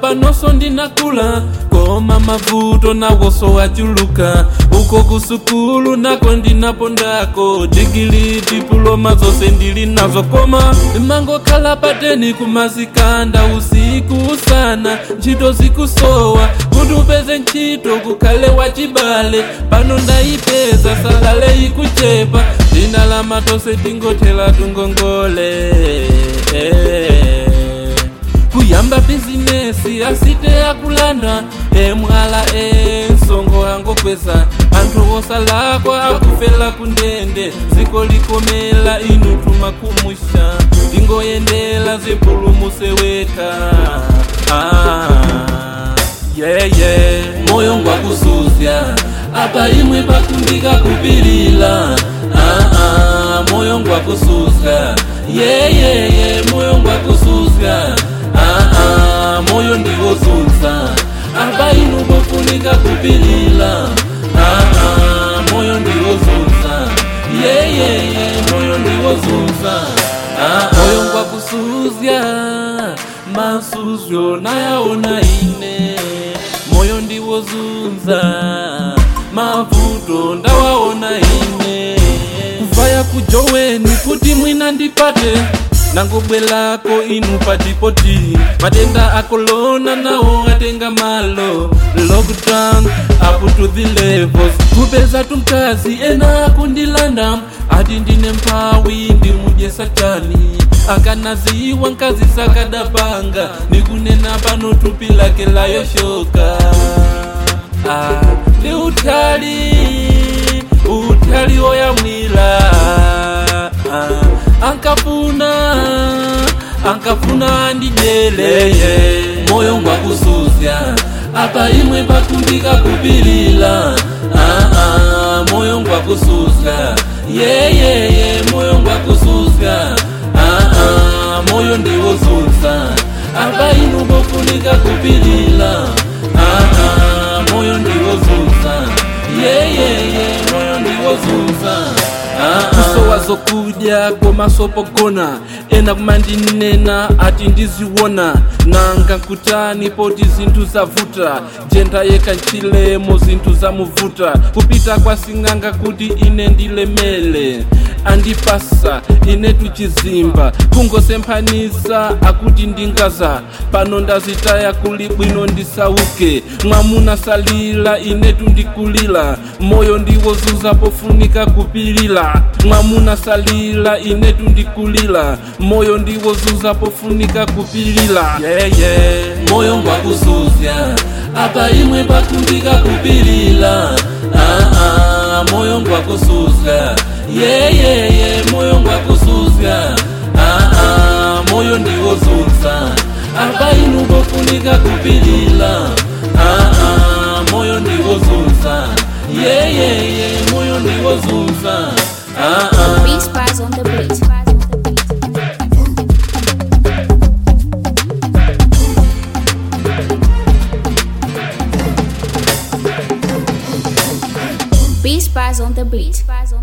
panonso ndinakula koma mavuto nawoso wachuluka uko kusukulu nako ndinapondako digili dipuloma zonse ndili nazo koma mangokhala pateni kumazikanda usiku sana ntchito zikusowa kuti upeze ntchito kukhale wachibale pano ndayipeza salale ikuchepa dzina la matose tingothela tungongole kuyamba bizinesi asite akulanda emwala ensongo angokweza anthu osalakwa akufela kundende ziko likomela inu tumakumusha tingoyendela zipulumuse weka ah, yeah, yeah. moyo ngwakusuzya apa imwe pakundika kupilila ah, ah, moyo ngwakusuzya yeah, yeah, yeah. moyo ngwakusuzya ah, ah, moyo ndiwozunza apa inu pofunika kupilila ah, ah, moyo ndiwozunza yeah, yeah, yeah. moyo ndiwozunza ah, moyo ngwakusuzya masuzyo nayaona ine moyo ndiwozunza mavuto ndawaona ine kuvaya kujoweni kuti mwina ndipate nangobwelako inu patipoti matenda akolona nawo atenga malo lockdown up to the levels kupeza tumkazi ena akundilanda ati ndine mphawi ndimujesa chani akanaziwa nkazi sakadapanga nikunena pano tupi lake layoshoka ah, ndi utali utali oyamwila ah, ankafuna ankafuna andijeleye moyo ngwakusuzya apa imwe pakumbika kupilila ah, ah, moyo ngwakusuzya yeyeye yeah, yeah, yeah, moyo ngwakusuzya ah, ah, moyo ndiwozunza apa inu pofunika kupilila ah, ah, moyo ndiwozunza yeyeye yeah, yeah, moyo ndiwozunza ah, ah. uso wazokuja komasopogona ena kumandinena ati ndiziwona nanga nkutani poti zinthu zavuta jenda yeka ntchilemo zinthu zamuvuta kupita kwa sing'anga kuti ine ndilemele andipasa ine tuchizimba kungosemphanisa akuti ndingaza pano ndazitaya kuli bwino ndisauke mwamuna salila ine tundikulila moyo ndiwozunza pofunika kupilila mwamuna salila ine tundikulila moyo ndiwozunza pofunika kupilila yeah, yeah. moyo ngwakusuzya apa imwe pakumbika kupilila ah, ah, moyo ngwakusuzya yeah, yeah, yeah. moyo ngwakusuzya ah, ah, moyo ndiwozunza apa inu pofunika kupilila ah, ah, moyo ndiwozunza yeah, yeah, yeah. moyo ndiwozunza ah, ah. Beach Spies on the beat. Beach Spies on the beat.